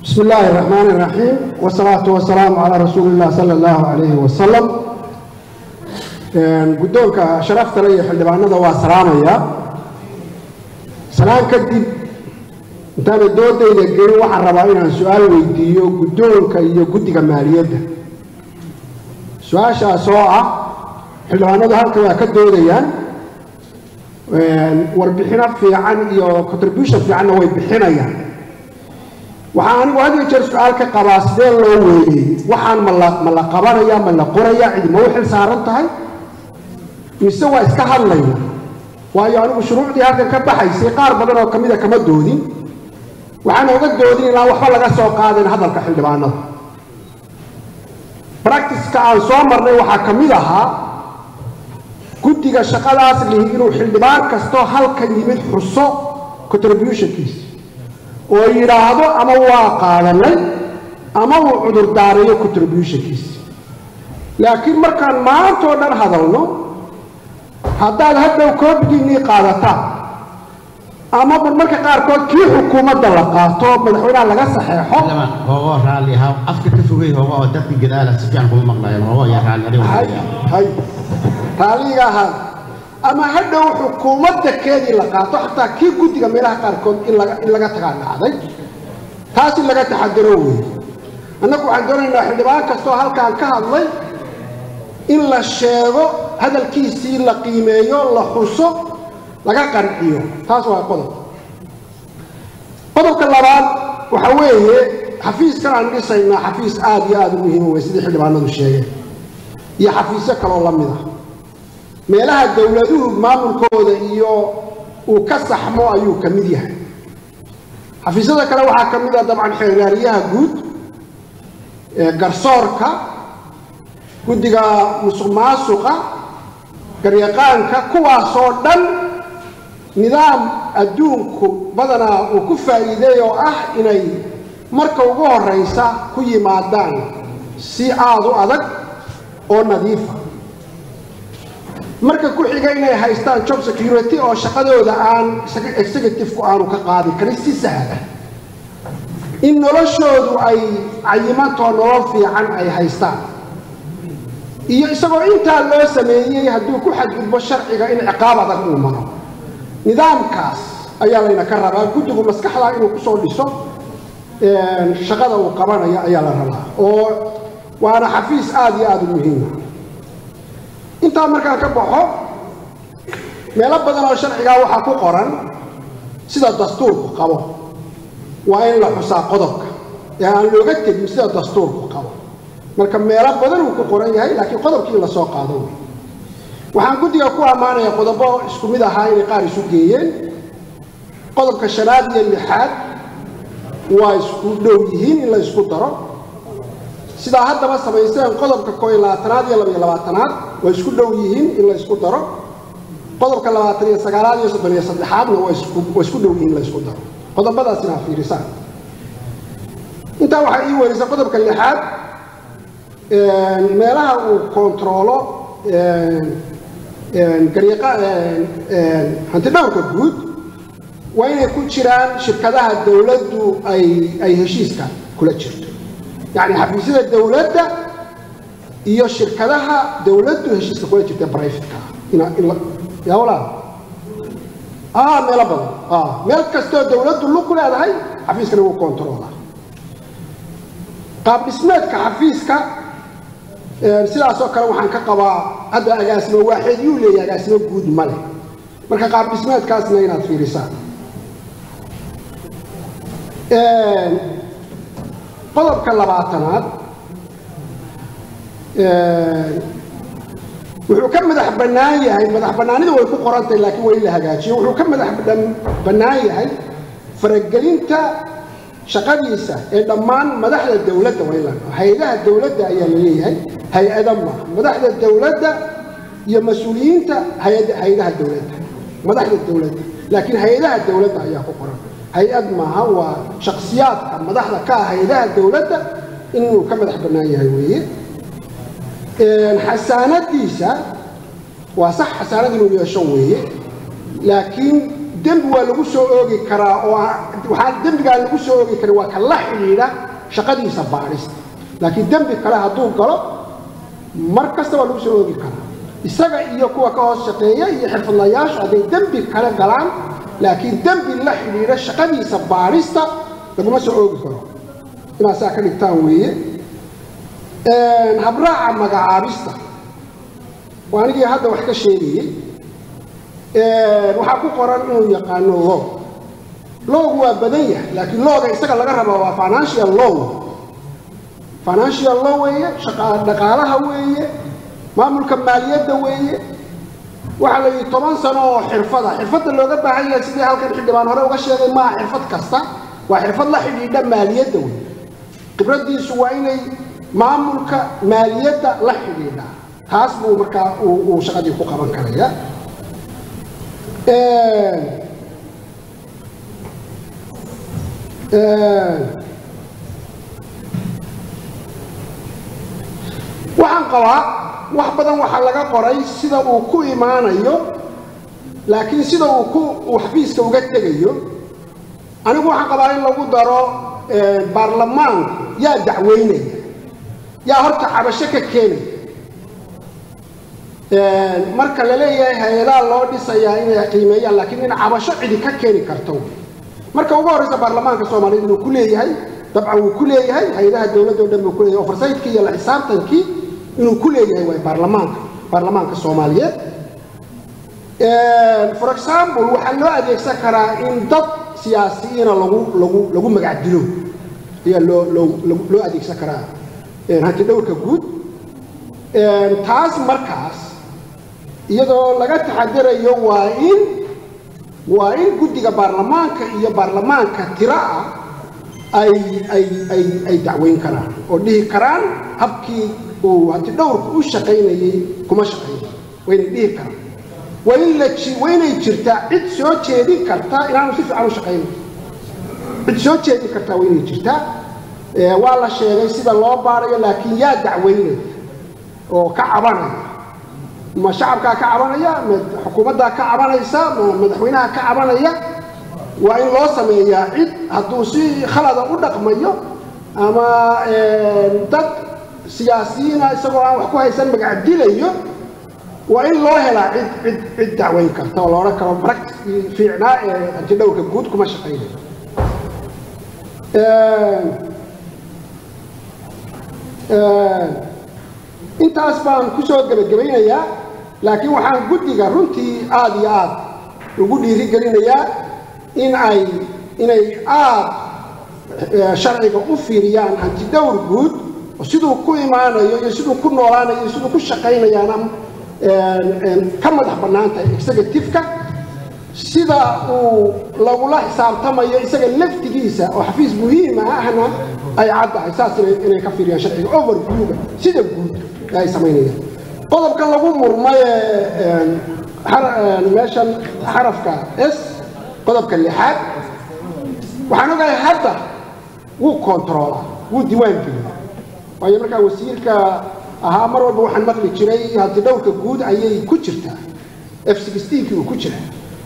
بسم الله الرحمن الرحيم والصلاة والسلام على رسول الله صلى الله عليه وسلم guddoonka sharafta le iyo xildhibaanada waa salaamaya salaan kadib intaana doodayda gelin waxaan rabaa inaan su-aal weydiiyo guddoonka iyo guddiga maaliyadda su-aashaas oo ah xildhibaanadu halka waa ka doodayaan warbixino fiican iyo contribution fiicanna way bixinayaan waxaa anigu had iyo jeer su-aal ka qabaa sidee loo weeliyey waxaan ma la ma la qabanaya ma la qoraya cidi ma u xil saaran tahay mise waa iska hadlayna waayo anigu shuruucdii halkan ka baxaysay qaar badan oo kamida kama doodin waxaana uga doodin ilaa waxba laga soo qaadayn hadalka xildhibaanada bracticeka aan soo marnay waxaa ka mid ahaa guddiga shaqadaas lihi inuu xildhibaan kastoo halkan yimid xuso contributionkiisa oo yidhaahdo ama waa qaadanay ama uu cudurdaarayo contributionkiisa laakiin markaan maantoo dhan hadalno haddaad hadhow koobigiinnii qaadataan ama marmarka qaarkood kii xukuumadda la qaato madaxweynaha laga saxeexo hoogo raalli ahaa afka ka fogay hoogo oo dadka gadaala si fiican kuma maqlayan hoogo yaa raalli adiga hay hay raalliga ahaa ama hadhow xukuumadda keedii la qaato xataa kii guddiga meelaha qaarkood in laga in laga tagaa dhacday taas in laga taxadiro weeye annagu waxaan doonaynaa xildhibaan kastoo halkaan ka hadlay in la sheego hadalkiisii la qiimeeyo la xuso laga qanciyo taas waa qodob qodobka labaad waxa weeye xafiiskan aan dhisaynaa xafiis aada iyo aada u muhiima wey sidii xildhibaanadu sheegeen iyo xafiisyo kaloo la mid ah meelaha dowladuhu maamulkooda iyo uu ka saxmo ayuu ka mid yahay xafiisyada kale waxaa ka mid ah dabcan xeeraariyaha guud garsoorka guddiga musuq maasuqa garyaqaanka kuwaasoo dhan nidaam adduunku badanaa uu ku faa'iideey oo ah inay marka ugu horraysa ku yimaadaan si aada u adag oo nadiifa marka ku xiga inay haystaan job security oo shaqadooda aan executive-ku aanu ka qaadi karin si sahla in noloshoodu ay cayimantoo nolol fiican ay haystaan iyo isagoo intaa loo sameeyey hadduu ku xadgudbo sharciga in ciqaab adag uu maro nidaamkaas ayaa layna ka rabaa guddigu maskaxdaa inuu kusoo dhiso shaqada uu qabanayo ayaa la rabaa oo waana xafiis aada iyo aada u muhiima intaa markaan ka baxo meelo badan oo sharcigaa waxaa ku qoran sida dastuurku qabo waa in la xusaa qodobka ee aan looga tegin sida dastuurku qabo marka meelo badan uu ku qoran yahay laakiin qodobkii in lasoo qaado wey waxaan guddiga ku ammaanaya qodobo isku mid ahaa inay qaar isu geeyeen qodobka shanaad iyo lixaad waa isku dhow yihiin in la isku daro sidaa haddaba samayseen qodobka koo iyo labaatanaad iyo labaiyo labaatanaad waa isku dhow yihiin in la isku daro qodobka labaatan iyo sagaalaad iyo soddon iyo saddexaadna waa isku waa isku dhow yihiin in la isku daro qodobadaas inaa fiirisaan intaa waxaa ii werisay qodobka lixaad meelaha uu kontaroolo hantidhowrka guud waa inay ku jiraan shirkadaha dowladdu ay ay heshiiska kula jirto yacni xafiisyada dowladda iyo shirkadaha dowladdu heshiiska kula jirta brivatka yaa walaal ah meelo badan ah meel kastoo dowladdu lug ku leedahay xafiiskana wuu kontaroola qaab dhismeedka xafiiska sidaasoo kale waxaan ka qabaa hadda agaasimo waaxeed yuu leeyahay agaasimo guud ma leh marka qaab dhismeedkaasna inaad fiirisaan qodobka labaatanaad wuxuu ka madax bannaan yahay madax bannaanidu way ku qorantahay laakiin waa in la hagaajiyo wuxuu ka madax bannaan yahay faragelinta shaqadiisa ee dhammaan madaxda dowladda waylan hay-adaha dowladda ayaa la leeyahay hay-ada maaha madaxda dowladda iyo mas-uuliyiinta hay-adaha dowladda madaxda dowladda laakiin hay-adaha dowladda ayaa ku qoran hay-ad maaha waa shaksiyaadka madaxda ka ah hay-adaha dowladda inuu ka madax bannaan yahay weeye xasaanadiisa waa sax xasaanad inuu yeesho weeye laakiin dembi waa lagu soo oogi karaa oo waxaa dembigaa lagu soo oogi karin waa ka la xidhiidha shaqadiisa baadhista laakiin dembi kale hadduu galo mar kasta waa lagu soo oogi karaa isaga iyo kuwa ka hoos shaqeeya iyo xirfadlayaashu hadday dembi kale galaan laakiin dembi la xidhiidha shaqadiisa baadhista laguma soo oogi karo inaasaa ka dhigtaan weeye habraaca magacaabista waa anigii hadda wax ka sheegayey waxaa ku qoran inuu yaqaano log loogu waa badan yahay laakiin looga isaga laga raba waa financial law financial law weeye dhaqaalaha weeye maamulka maaliyadda weeye waxaa la yidhi toban sano oo xirfada xirfadda looga baahan yahay sidii halkan xildhibaan hore uga sheegay maaha xirfad kasta waa xirfad la xidhiidha maaliyadda weeye khibraddiisu waa inay maamulka maaliyadda la xidhiidha taas buu markaa uu shaqadii ku qaban karaya waxaan qabaa wax badan waxaa laga qoray sida uu ku imaanayo laakiin sida uu ku uu xafiiska uga tegayo anigu waxaan qabaa in lagu daro baarlamaanku yaa dacweynaya yaa horta cabasho ka keenaya marka la leeyahay hay-adaha loo dhisayaa inay qiimeeyaan laakiin in cabasho cidi ka keeni karto marka ugu horreysa baarlamaanka soomaaliyed inuu ku leeyahay dabcan wuu ku leeyahay hay-adaha dowladda o dhan buu ku leeyahay oversightkii iyo la xisaabtankii inuu ku leeyahay waay baarlamaanka baarlamaanka soomaaliyeed for example waxaa loo adeegsan karaa in dad siyaasiyiina lagu lagu lagu magac dilo ayaa loo loo loo adeegsan karaa hanti dhowrka guud taas markaas iyadoo laga taxadirayo waa in waa in guddiga baarlamaanka iyo baarlamaanka tiro ah ay ay ay ay dacweyn karaan oo dhihi karaan habkii uu hanti dhowrku u shaqaynayay kuma shaqaynay waa inay dhihi karaan waa in la waa inay jirtaa cid soo jeedin karta inaanu si fiican u shaqaynayo cid soo jeedin kartaa waa inay jirtaa waa la sheegay sida loo baarayo laakiin yaa dacweynaya oo ka cabanaya ma shacabkaa ka cabanaya ma xukuumaddaa ka cabanaysa ma madaxweynaha ka cabanaya waa in loo sameeyaa cid hadduu si khalada u dhaqmayo ama dad siyaasiyiina isagoo aan wax ku haysan magac dilayo waa in loo helaa cid cid cid dacweyn karta oo la odhan karo practicii fiicnaa ee antidhowrka guud kuma shaqaynayo intaas baan ku soo gebagabaynayaa laakiin waxaan guddiga runtii aada iyo aad ugu dhiirigelinayaa in ay inay aada sharciga u fiiriyaan hantidhowr guud oo siduu ku imaanayo iyo siduu ku noolaanayo iyo siduu ku shaqaynayaana ka madax bannaan tahay executive-ka sida uu lagula xisaabtamayo isaga laftigiisa oo xafiis muhiima ahna ay caddahay saas inay ka fiiriyaan sharciga overviewga sida guud ay samaynayaan qodobka lagu murmay meeshan xarafka s qodobka lixaad waxaan ogahay hadda wuu controlaa wuu diiwaan geliya waayo markaa wasiirka ahaa mar walba waxaan maqli jiray hanti dhowrka guud ayay ku jirtaa f sixteenkii uu ku jira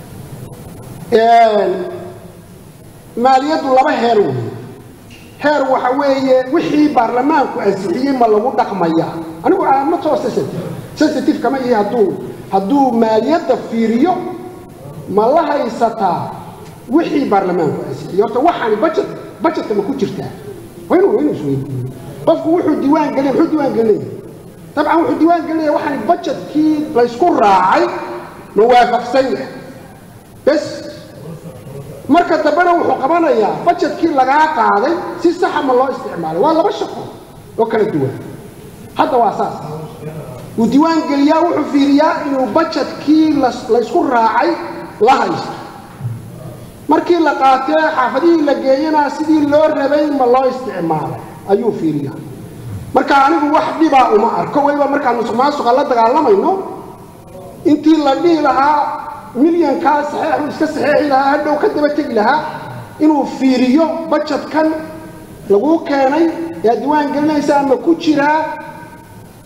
maaliyaddu laba heer weeye heer waxa weeye wixii baarlamaanku ansixiyey ma lagu dhaqmaya anigu ma too sensitive sensitive kama ihi hadduu hadduu maaliyadda fiiriyo ma la haysataa wixii baarlamaanku ansixiyey horta waxaani budget budgetka ma ku jirtaa waa inuu inuu isweydiiyo qofku wuxuu diiwaan gelinaya muxuu diiwaan gelinaya dabcan wuxuu diiwaan gelinaya waxaani budgetkii laysku raacay ma waafaqsan yahay bes marka dambena wuxuu qabanayaa bajetkii lagaa qaaday si saxa ma loo isticmaalay waa laba shaqo oo kala duwan hadda waa saas wuu diiwaan geliyaa wuxuu fiiriyaa inuu bajetkii laysku raacay la haysto markii la qaatee xaafadihii la geeyana sidii loo rabay ma loo isticmaalay ayuu fiiriyaa marka anigu wax dhibaa uma arko weliba markaan musuq maasuqa la dagaalamayno intii la dhihi lahaa milyankaa saxeexu iska saxeexi lahaa hadhow ka daba tegi lahaa inuu fiiriyo bajetkan laguu keenay yaa diiwaan gelinaysa ama ku jiraa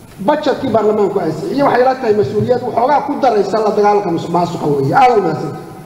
bajetkii baarlamaanku ansixiye waxay la tahay mas-uuliyad waxoogaa ku daraysa la dagaalanka musuq maasuqa weeye aada u mahadsantahay